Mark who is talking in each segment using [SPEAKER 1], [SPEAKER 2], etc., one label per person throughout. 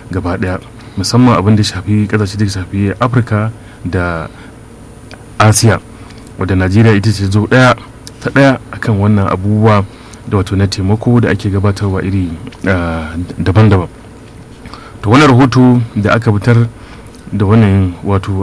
[SPEAKER 1] gaba daya musamman abin da shafi kasashe da shafi afirka da asiya wadda najeriya ita ce zo daya ta daya akan wannan abubuwa da wato na taimako da ake gabatarwa iri daban-daban to wannan rahoto da aka fitar da wannan wato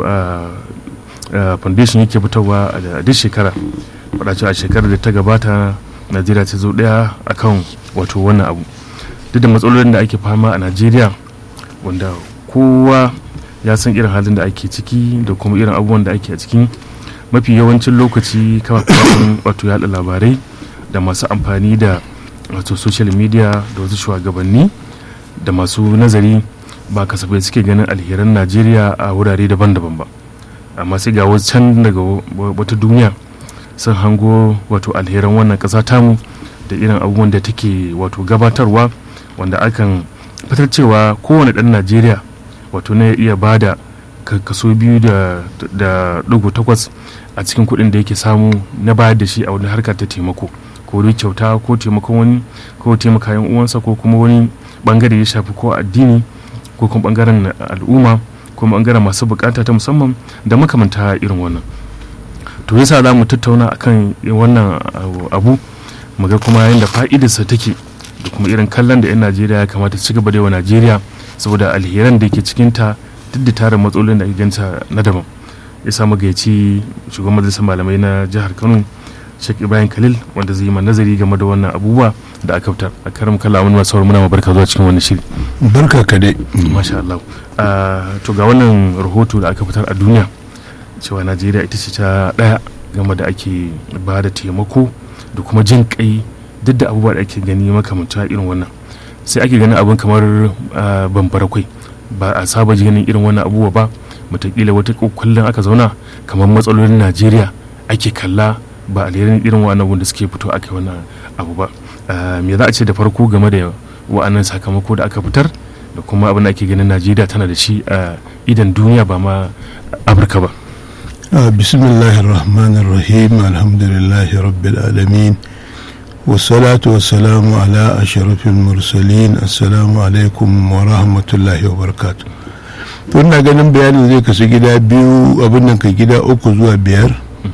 [SPEAKER 1] foundation yake fitarwa a duk shekara faɗa a shekarar da ta gabata najeriya ta zo daya akan wato wannan abu duk da matsalolin da ake fama a najeriya wanda kowa ya san irin halin da ake ciki da kuma irin abubuwan da ake a ciki mafi yawancin lokaci kafafen wato yada labarai da masu amfani da wato social media da wasu shugabanni da masu nazari ba kasafai suke ganin alheran najeriya a wurare daban-daban ba amma sai ga can daga wata duniya sun hango wato alheran wannan ƙasa tamu da irin abubuwan da take wato gabatarwa wanda akan fitar cewa kowane ɗan najeriya wato na iya ba da kaso biyu da ɗigo takwas a cikin kuɗin da yake samu na bayar da shi a wani harka ta taimako ko dai kyauta ko taimakon wani ko taimaka yan uwansa ko kuma wani bangare ya shafi ko addini ko kuma bangaren al'umma ko bangaren masu bukata ta musamman da makamanta irin wannan to yasa za mu tattauna akan wannan abu mu ga kuma yadda fa'idarsa take da kuma irin kallon da 'yan najeriya ya kamata ci gaba da yawa najeriya saboda alheran da ke cikinta duk da tarin matsalolin da ake ganta na daban ya samu gaici shugaban majalisar malamai na jihar kano Sheikh Ibrahim Khalil wanda zai yi ma nazari game da wannan abubuwa da aka fitar a karam kala wani masu muna ma barka zuwa cikin wannan shiri
[SPEAKER 2] barka ka dai
[SPEAKER 1] masha Allah to ga wannan rahoto da aka fitar a duniya cewa Najeriya ita ce ta daya game da ake ba da taimako da kuma jin kai duk da abubuwa da ake gani makamanta irin wannan sai ake ganin abin kamar bambara kwai ba a saba ganin irin wannan abubuwa ba matakila wata kullum aka zauna kamar matsalolin Najeriya ake kalla ba alherin irin wa'annan da suke fito aka wannan abu ba me za a ce da farko game da wa'annan sakamako da aka fitar da kuma abin da ake ganin najeriya tana da shi a idan duniya ba ma afirka ba
[SPEAKER 2] bismillahir rahmanir rahim alhamdulillahi rabbil alamin والصلاة والسلام على أشرف المرسلين السلام عليكم ورحمة الله وبركاته wannan ganin bayanin zai kasu gida biyu abin nan ka gida uku zuwa biyar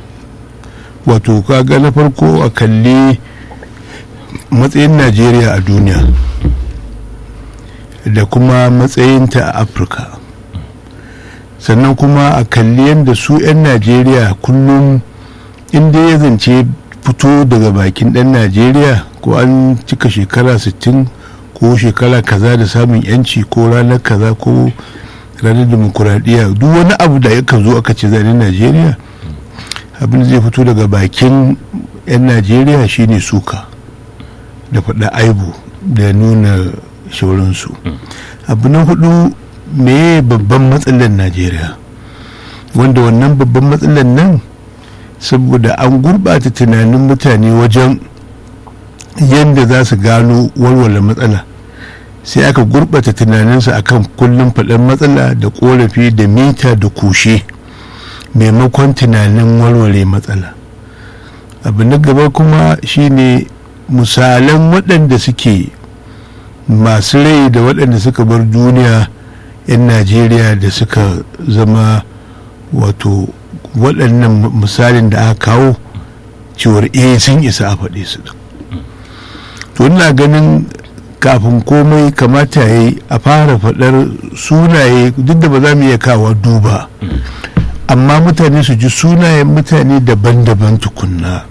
[SPEAKER 2] wato kaga na farko a kalli matsayin najeriya a duniya da kuma matsayinta a afirka sannan kuma a kalli yadda su 'yan najeriya kullum inda ya zance fito daga bakin dan najeriya ko an cika shekara 60 ko shekara kaza da samun yanci ko ranar kaza ko ranar demokuraɗiyya duk wani abu da yakan zo aka ce zanen najeriya abin zai fito daga bakin 'yan najeriya shine suka da faɗa aibu da nuna shauransu abu na hudu me babban matsalar najeriya wanda wannan babban matsalar nan saboda an gurɓata tunanin mutane wajen yadda za su gano walwala matsala sai aka gurɓata tunaninsu akan kullum faɗin matsala da ƙorafi da mita da kushe maimakon tunanin warware matsala abu na gaba kuma shine misalan waɗanda suke masu rai da waɗanda suka bar duniya 'yan najeriya da suka zama wato waɗannan misalin da aka kawo cewar eh sun isa a faɗe su to ina ganin kafin komai kamata ya yi a fara faɗar sunaye duk da ba za mu iya kawo duba amma mutane su ji sunayen mutane daban-daban tukunna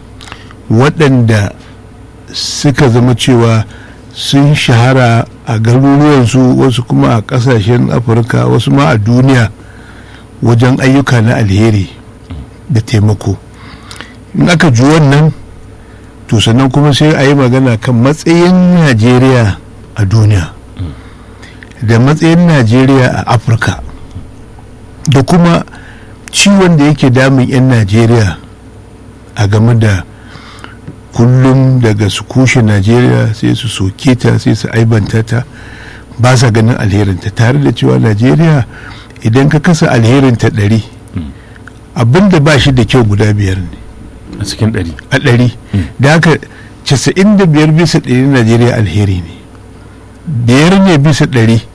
[SPEAKER 2] waɗanda suka zama cewa sun shahara a garuruwansu wasu kuma a ƙasashen afirka wasu ma a duniya wajen ayyuka na alheri da taimako in aka ji wannan to sannan kuma sai a yi magana kan matsayin najeriya a duniya da matsayin najeriya a afirka da kuma ciwon da yake damun 'yan najeriya a game da kullum daga su kushe najeriya sai su soke ta sai su aibanta ta ba sa ganin alherinta tare da cewa najeriya idan ka kasa alherinta ɗari abinda ba shi da kyau guda biyar ne
[SPEAKER 1] a cikin ɗari
[SPEAKER 2] a ɗari da haka casa'in da biyar bisa ɗari najeriya alheri ne biyar ne bisa ɗari